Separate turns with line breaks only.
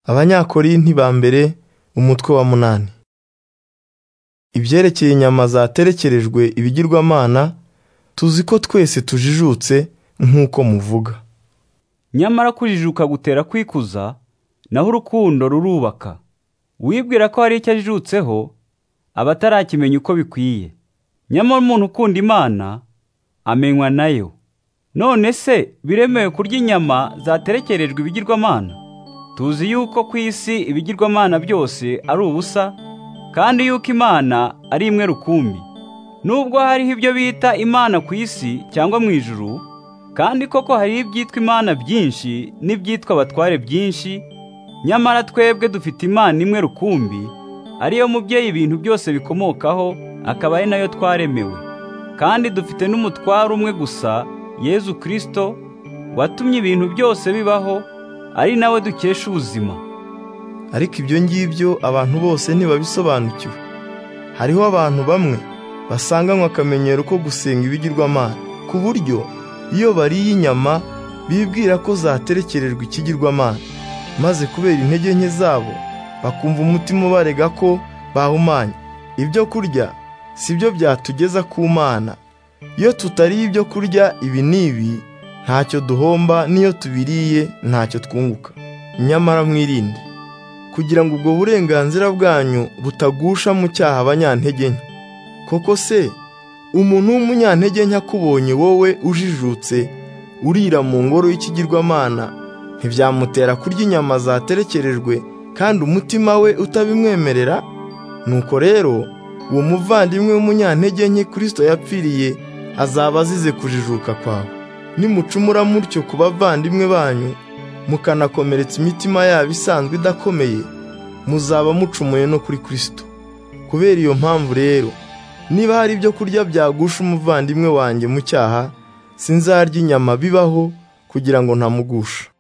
Abanyakorinti ba mbere umutwe wa munani. Ibyerekeye inyama zaterekerejwe ibigirwamana, tuzi ko twese tujijutse nk'uko muvuga.
Nyamara kujijuka gutera kwikuza, naho urukundo rurubaka. Uwibwira ko hari icyo ajijutseho, aba atarakimenya uko bikwiye. Nyamara umuntu ukunda Imana, amenywa na yo. None se biremewe kurya inyama zaterekerejwe ibigirwamana? Tuzi yuko ku isi ibigirwamana byose ari ubusa, kandi yuko Imana ari imwe rukumbi. Nubwo hariho ibyo bita Imana ku isi cyangwa mu ijuru, kandi koko hariho ibyitwa Imana byinshi n'ibyitwa abatware byinshi, nyamara twebwe dufite Imana imwe rukumbi, ariyo mubyeyi ibintu byose bikomokaho, akaba ari nayo twaremewe. Kandi dufite n'umutware umwe gusa, Yezu Kristo, watumye ibintu byose bibaho, ari nawe dukesha ubuzima.
Ariko ibyo ngibyo abantu bose ntibabisobanukiwe. Hariho abantu bamwe basanganywe akamenyero ko gusenga ibigirwamana, ku buryo iyo bariye inyama bibwira ko zaterekerejwe ikigirwamana, maze kubera intege nke zabo bakumva umutima ubarega ko bahumanye. Ibyo kurya si byo byatugeza ku Mana. Iyo tutariye ibyo kurya ibi n'ibi, ntacyo duhomba n'iyo tubiriye ntacyo twunguka. Nyamara mwirinde kugira ngo ubwo burenganzira bwanyu butagusha mu cyaha abanyantege nke. Koko se umuntu w'umunyantege nke akubonye wowe ujijutse urira mu ngoro y'ikigirwamana ntibyamutera kurya inyama zaterekerejwe kandi umutima we utabimwemerera? Nuko rero uwo muvandimwe w'umunyantege nke Kristo yapfiriye azaba azize kujijuka kwawe. Nimucumura mutyo ku bavandimwe banyu mukanakomeretsa imitima yabo isanzwe idakomeye, muzaba mucumuye no kuri Kristo. Kubera iyo mpamvu rero, niba hari ibyo kurya byagusha umuvandimwe wanjye mu cyaha, sinzarya inyama bibaho kugira ngo ntamugusha.